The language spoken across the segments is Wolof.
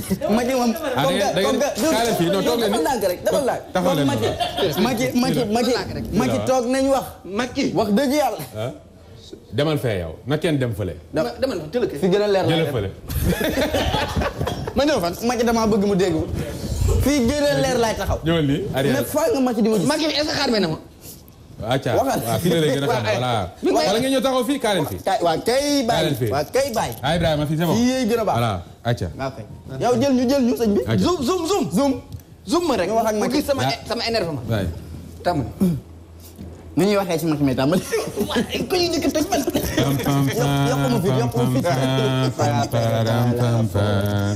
Macky moom. Ah, da ngeen- da ngeen- kaay leen fii, non, toog leen dafa nii. lànk rek dafa lànk. taxaw leen Macky Macky Macky Macky Macky toog nañ wax. Macky. wax dëgg yàlla. ah demal fee yow na kenn dem fële. dama dama la jël fi gën a leer la jële fële. ma ñëw fan Macky damaa bëgg mu dégg fii gën a leer laay taxaw. ñëwal nii mais arrière. faa nga Macky di ma gis. Macky est-ce que xaar na ma. acca waxal. waaw fii la lay gën a xam voilà. wala ngeen ñëw taxaw fii kaa leen fii. kay waa kay Kaay leen bàyyi fii. waa kay bàyyi. ah Ibrahima fii c'est bon. fii yee gën a baax. voilà acca. waaw kay yow jël ñu jël ñu sëñ bi. acca. zoom zoom zoom. zoom. zoom ma rek. Nga wax ak mu Macky. gis sama Ah. sama énervement. waay. tam. nu ñuy waxee ci Macky mais tàmbali. ku ñu njëkk a tëj man. pam pam pam yokk ma fit, yokk ma fit. pam pam pam pam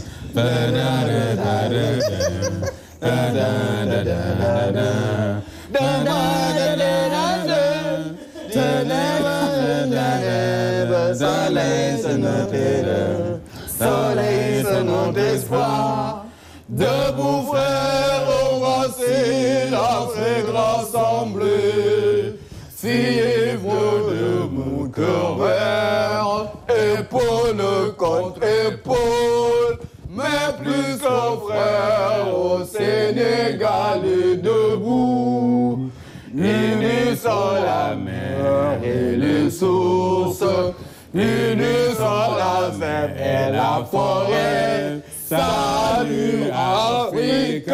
Soleil, c'est notre erreur. Soleil, c'est notre espoir. Debout, frères, embrassez l'Afrique rassemblée. Fiez-vous de mon cœur vert, épaule contre épaule. Mais plus qu'un frère au Sénégal est debout. Unissons la mer et les sources, unissons la mer et la forêt. Salut Afrique,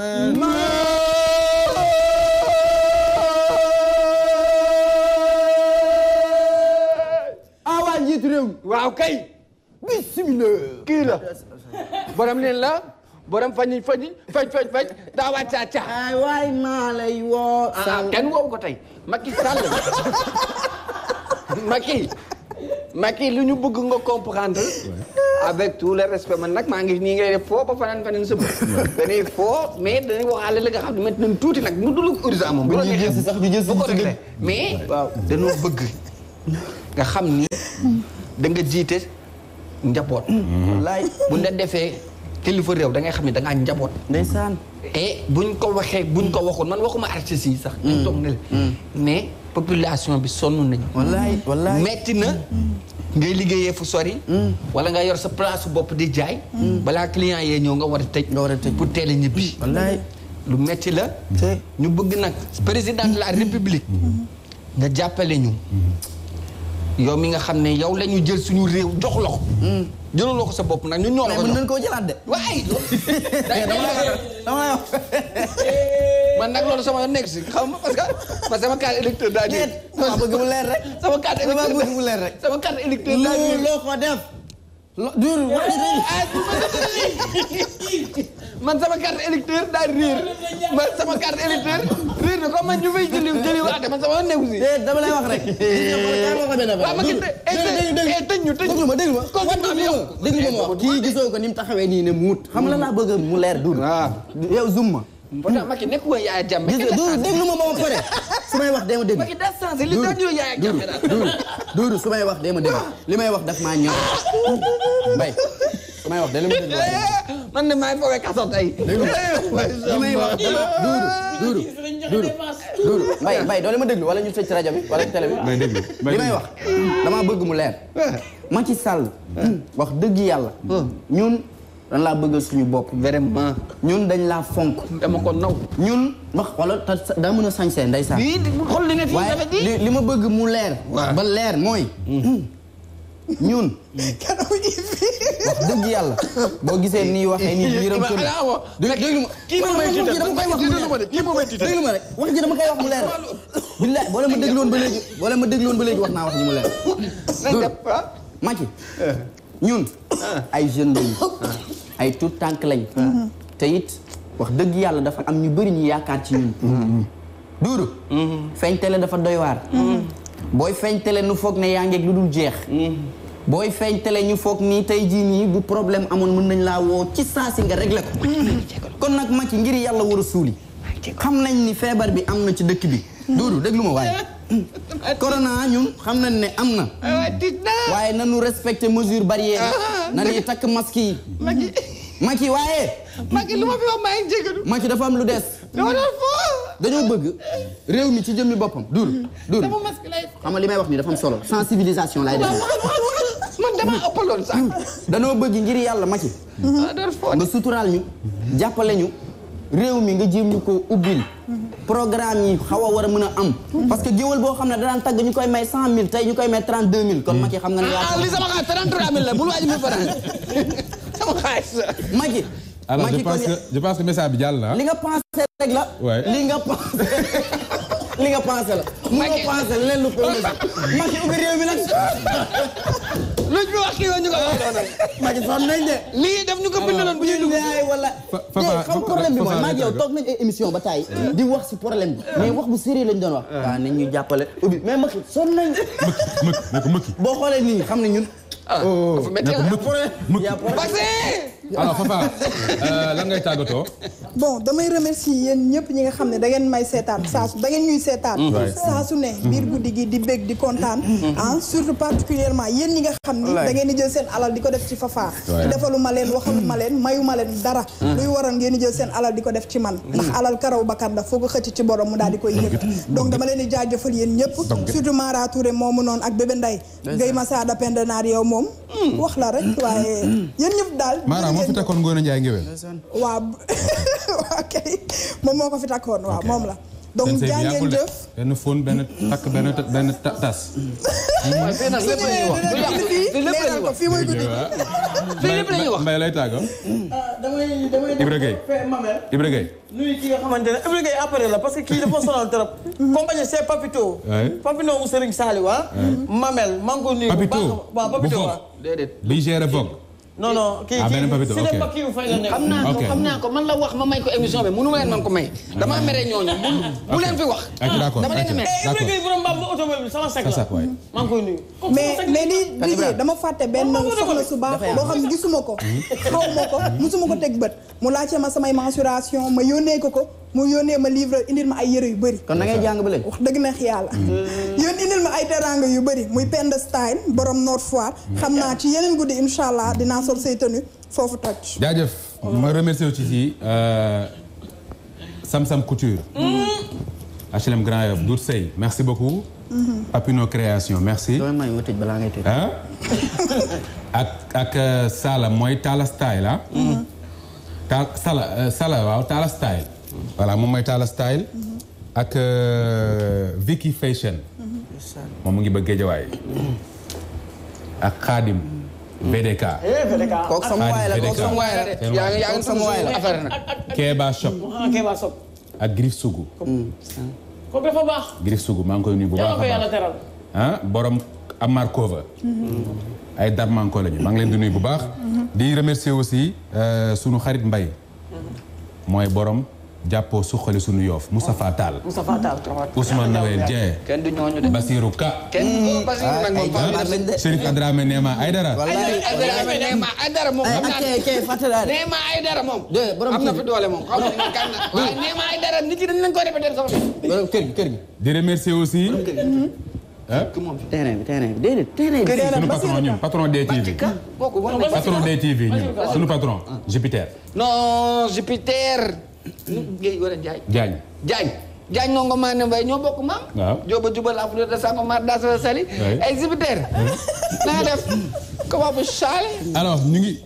awa njiitu réew mi waaw kay. bismillah kii la. borom leen la. borom fañi fañi faj faj faj daa wàcca ca. ay waay maa lay woo ah kenn woowu ko tey Macky Sall Macky Macky lu ñu bëgg nga comprendre avec tout le respect man nag maa ngi nii ngay def foo ba fanaan fanaan sëb dañuy foo mais dañuy waxaale la nga xam ne maintenant tuuti nag mu dul urgent moom bu la ñu jël si sax ñu jël si bu ko si réglé dëgg. mais waaw. dañoo bëgg nga xam ni da nga jiite njaboot wallaay bu la defee kilifa réew da ngay xam ne da ngaa njaboot ndeysaan et buñ ko waxee buñ ko waxoon man waxuma artistes yi sax. ñu toog ne la mais population bi sonn nañu. wallaay wallaay metti na ngay liggéeyee fu sori. wala nga yor sa place bopp di jaay. balaa client yee ñëw nga war a tëj. nga war a tëj. pour teel a ñibbi. wallaay lu metti la. te ñu bëgg nag président de la république. nga jàppale ñu. yow mi nga xam ne yow la ñu jël suñu réew jox la ko. jëluloo ko sa bopp nag ñun ñoo la mais ko mën jox. nañ koo jëlaat de waaye. dama lay wax dama lay wax man nag loolu sama yoon nekk si xam nga parce que parce que sama carte électeur daa déet ñëw. dama bëgg mu leer rek sama carte dama électeur bëgg mu leer rek sama carte électeur daa loo ñëw. loo ko def lo dur wax man sama carte électeur daa réer man sama carte électeur réer na comme man ñu fay jëli jëli waate man sama yoon nekk si. déet dama lay wax rek waaw ma gis ne eh tëj ñu tëj déglu ma déglu ma Confinement bi yow. déglu ma wax kii gisoo ko ni mu taxawee nii ne muut xam la laa bëgg mu leer dur yow zoom ma pourtant Macky nekk woon Yaya Jammeh. gis nga dur déglu ma ba ma pare su may wax dee ma déglu Macky daa changé li daa ñëw Yaya Jammeh daal. duuru duuru su may wax dee ma déglu li may wax daf maa ñor mbay su may wax dee ma déglu man de maa ngi foogee kaso tey. li may wax dama duuru duuru duuru duuru mbay mbay doo ma déglu wala ñu tëj ci rajo bi wala ci télé bi may déglu li may wax dama bëgg mu leer Macky Sall wax dëgg yàlla ñun dañ laa bëggal suñu bopp vraiment. ñun dañ laa fonk dama ko naw. ñun wax wala te daa mën a sañsee ndeysaan lii xool li nga fi waaye rafet yi. li li ma bëgg mu leer ba leer mooy ñun wax dëgg yàlla boo gisee nii waxee nii yërëm kër dé- déglu ma kii moom may tiital dama koy wax mu leer kii moom may tiital. déglu ma rek wax ji dama koy wax mu leer billaay boo leen ma dégloon ba léegi boo leen ma dégloon ba léegi wax naa wax ji mu leer nañ Doudou, def ah. Macky ñun ay jeunes lañu ay tout tànk lañ te it wax dëgg yàlla dafa am ñu bëri ñu yaakaar ci ñun duuru feeñ tele dafa doy waar booy feeñ tele nu foog ne yaa ngeeg lu dul jeex booy feeñ tele ñu foog nii tey jii nii bu problème amoon mën nañ laa woo ci saa si nga réglé ko kon nag Macky ngir yàlla war a suuli xam nañ ni feebar bi am na ci dëkk bi duuru déglu ma waaye corona ñun xam nañ ne am na waaw tiit naa. waaye nanu respecté mesure barrière nanuy takk masque yi Macky Macky waaye Macky lu ma fi wax maa ngi jégalu. Macky dafa am lu des dama doon foo. dañoo bëgg réew mi ci jëmmi boppam dur dur sama masque lay. xam nga li may wax nii dafa am solo sensibilisation laay def man damaa ëppaloon sax. danoo bëgg ngir yàlla Macky ah dara foo nga suturaal ñu jàppale ñu réew mi nga jéem ñu ko ubbil programme yi xaw a war a mën a am parce que géwal boo xam ne danaan tagg ñu koy may cent mille tey ñu koy may trente deux mille kon Macky xam nga ne ah yaa li sama xaalis 33 000 la bul waaj mi faral sama xaalis la. Macky alors je Macky pense kon que je pense que message bi jàll na ah. li nga pensé rek la Ouais. li nga pensé li nga pensé la mu nga Macky- pensé leen lu ko Macky ubbi réew mi nag luñ fi wax kii woon ñu ko wax doon Macky sonn nañ de lii def ñu ko bindaloon bu ñuy dugg. yaay wala Fa- tey Fafa- xam problème bi mooy Fafa- maa ngi yow Fafa- toog nañ ay émission ba taay di wax si problème bi mais wax bu sérieux lañ doon wax waaw nañ ñu jàppale ubbi mais Macky sonn nañ mëkki mëkki ne ko mëkki. boo xoolee nii xam ne ñun ah dafa métti ne ko ah. mëkki. yaa problème vaccin. alors Fafa euh, lan ngay tàggatoo. bon damay remercier yéen ñëpp ñi nga xam ne da ngeen may seetaan saa su da ngeen ñuy seetaan saa su ne biir guddi gi di bég di kontaan ah surtout particulièrement yéen ñi nga xam ni da ngeen di jël seen alal di ko def ci Fafa Ouais. defalu ma leen waxalu ma leen mayu ma leen dara luy waral ngeen di jël seen alal di ko def ci man ndax alal karaw bakkan la foo ko xëcc ci borom mu daal di koy yëg donc dama leen di jaajëfal yéen ñëpp surtout Mara Touré moomu noonu ak bébé Nday Guèye Massada Penda Naar yow moom wax la rek waaye yéen ñëpp daal Mara moo fi takkoon Ngoone Njaay ngéwél. waaw waaw kay moom moo ko fi takkoon waaw moom la donc seen sëy bi jaa ngeen yàggul de. jëf benn fóon benn takk benn ta- benn ta- tas. waaye fii nag su lépp la ñuy wax. ñëwee dina guddi fii lépp la leeral ñuy ko wax. fii mooy guddi fii lépp la ñuy wax. Mbay lay tàggoo. damay damay Ibra Gueye. fe Mamel Ibra Gueye. nuyu ki nga xamante ne Ibra Gueye après la parce que kii dafa sonal trop compagnie c'est Papito Ouais. Papito mu Serigne Saliou ah Mamel maa ngi ko nuyu bu Papito. baax waaw bu Papito Vogue. waaw déedéet. bi géré Vogue. non non kii Ah, kii beneen Papito, si ok. dem ba kii fay la nekk xam naa ko Ok. xam naa ko man la wax ma may ko émission bi mënu ma leen man ko may. damaa mere ñooñu bu bu leen fi wax. ok d'accord dama leen a mere. eh Ibra d'accord. Gueye borom mbaam ba automobile bi sama sec Sa la sac, waay. maa ngi koy nuyu mais mais di di dama fàtte benn Moom moo ko soxna defal. su baax boo xam ne gisuma ko xaw ma ko musuma ko teg bët mu laajte ma samay mensuration ma yónnee ko ko mu yónnee ma livre indil ma ay yëre yu bëri kon da ngay jàng ba léegi wax dëgg neex yàlla yéen indil ma ay teranga yu bëri muy Penda Style borom Nord Foire xam naa ci yeneen guddi incha allah dinaa sol say tenue foofu toj jaajëf ma remercier aussi ci euh, Sam Sam Couture. HLM Grand Yoff Dour Sey merci beaucoup. Papino Création merci. dooy may ma tëj balaa ngay tëj ah ak ak euh, Sala mooy Tala Style ah. Ta Sala euh, Sala waaw Tala Style. voilà moom mooy Tala Style. ak euh, Vicky Fashion. moom mu ngi bëgg Géejawaay. ak Khadim. VDK. kooku sama waay la kooku sama waay la de yaa ngi yaa ngi sama waay la. affaire nag. Keba Shop ah kay baa sob ak Grif Sougou. kooku dafa baax Grif Sougou maa ngi koy nuyu bu yàlla baax ko a yàlla baax. teral ah borom Amar Cover. ay darmanko lañu maa ngi leen di nuyu bu baax. di remercier aussi euh, sunu xarit Mbay mooy borom jàppoo suqali sunu yoof Moustapha Tall. Moustapha Tall Ousmane Noël Dieng. kenn du ñooñu de. Basirou Ka. kenn parce que nag ay moom faaw jàmbaar lañ de Chérif Adramé Neema Aydara. wallaay ay dara nee ma ay dara moom ay xam ak naa kay kay fàtte naa de nee ma ay dara moom. de borom am na kër fi gi doole moom xaw ma ne kan na waaye nee ma ay dara nit yi dañ leen koy répéter sama. borom kër gi kër gi di remercier aussi. ah terrain bi terrain bi déedéet terrain bi sunu patron ñun patron DTV. kooku war nañ patron DTV ñun sunu patron Jupiter. non Jupiter. nu Guèye wala Ndiaye. Diagne. Diagne. Diagne nongo maa ne mbay ñoo bokk maam. waaw. Jóoba jubal a fleur de Sangomar Daasa Sali. Oui. ay Jupiter. na nga def. comment bu saale. alors ñu ngi.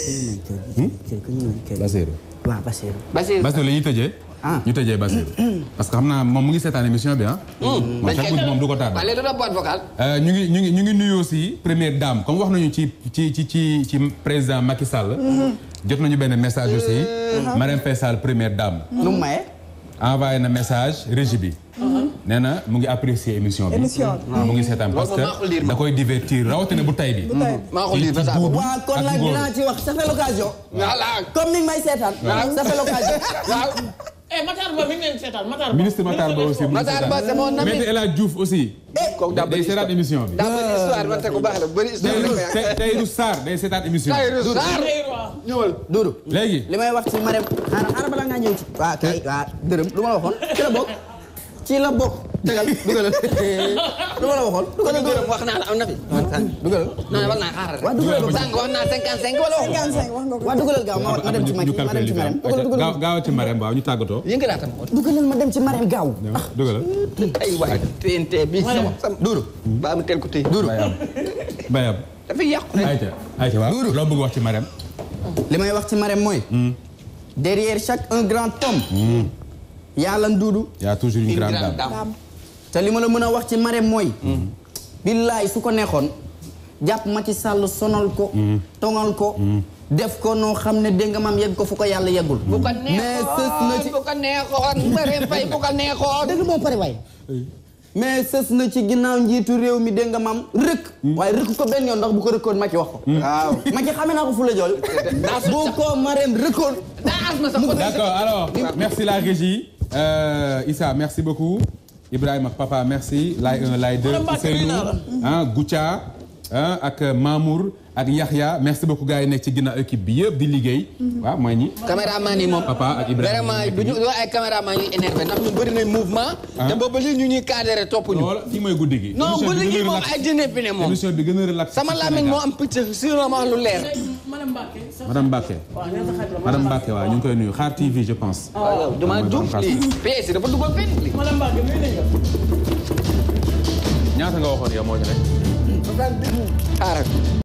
kër gi ñu kër gi Basirou. waaw Basirou Basir. Basirou la ñuy tëjee. Ah. ñu tëjee Basirou. parce que xam naa moom mu ngi seetaan émission bi ah. moom chaque guddi moom du ko tardé. waaye léegi da boîte vocale. Euh, ñu ngi ñu ngi ñu ngi nuyu aussi première dame comme wax nañu ci ci ci ci ci président Macky Sall. jot nañu benn message aussi. Marème Faye Sall première dame. nu mu maye envoyé na message régie bi. nee na mu ngi apprécier émission bi. Émission bi. mu ngi seetaan parce Loolu moom maa ko lire que da koy divertir rawatina bu tay bi. maa ko lire ba saa ko. waaw kon nag dinaa ci wax ça fait l'occasion voilà. comme ni nga may seetaan ça fait l'occasion waaw. eh Matar Ba mi ngi leen seetaan Matar Ba ministre Matar Ba aussi. mu ngi Matar Ba seetaan. c'est mon ami. Maître El Hadj Diouf aussi. kooku daa day bëri seetaan histoire. émission bi. daa bëri histoire man te ku baax la bëri histoire la ko Tayru yaa. Tayru Sarr day seetaan émission bi. Tahirou Sarr. ñëwal. Doudou léegi. li may wax ci Marème xaaral xaaral balaa ngaa ñëw ci waaw kay waaw dërëm lu ma la waxoon ci la bokk ci la bokk tegal dugalal lu ma la waxoon dugalal dërëm wax naa la am na fi. dugalal non war naa xaaral rek. waaw dugalal ba sànq wax naa cinquante cinq wala waxu. 55 wax nga ko waaw dugalal gaaw ma ma dem ci ñu Macky ma dem calculer ci li fi am. Marème dugalal gaaw dugalal gaaw ci Marème waaw ñu tàggatoo. yëngalaatam. dugalal ma dem ci Marème gaaw dugalal. ay waay TNT bi sama sama. Doudou ba am tel ko tey. Bayam. Bayam. dafa yàqu rek. ayca ayca waaw Duuru. loo bëgg wax ci Marème. li may wax ci Marème mooy derrière chaque un grand homme yàlla nduudu y a toujours une Une grande grande dame. dame. te li ma la mën a wax ci Marème mooy billaay su ko neexoon jàpp Macky Sall sonal ko tongal ko def ko noo xam ne dégg nga maam yegg ko fu ko yàlla yeggul bu ko mais sës na ci neexoon bu ko neexoon Marème Faye bu ko neexoon. dëgg moo pare waay. mais sës na ci ginnaaw njiitu réew mi dégg nga maam rëkk waaye rëkk ko benn yoon ndax bu ko rëkkoon Macky wax ko waaw. Macky xamee naa ko fu la jool bu ko Marème rëkkoon daa asma sax. D'accord, alors, merci la régie. Euh, Issa, merci beaucoup. Ibrahima Papa, merci. Lay 1, Lay 2, Madame Mbacke, nuyu naa la. hein, Goutia, hein, ak Mamour, ak Yahya. Merci beaucoup gars yi nekk ci ginnaaw équipe bi yëpp di liggéey. waaw mooy ñi. caméraman yi moom. Papa ak Ibrahima vraiment du ñu du ay caméraman yu énervé ndax ñu bëri nañ mouvement. te boobu lii ñu ñuy cadré topp ñu. Loolu fii mooy guddi gi. non Émission bu bi liggéey gën a moom relax- ay jëne fi ne moom. émission bi gën a relax. sama ci làmmiñ Sénégal. moo am picc sinon ma wax lu leer. Madame Mbacke. sa- Madame Mbacke. waaw nee na sa xarit la. Madame Mbacke waaw ñu ngi koy nuyu Xaar TV je pense. waaw yow damaa mooy juum Madame lii. PS dafa dugal fenn lii. Madame Mbacke nuyu nañ la. ñaata nga waxoon yow moo ci nekk. xaaral.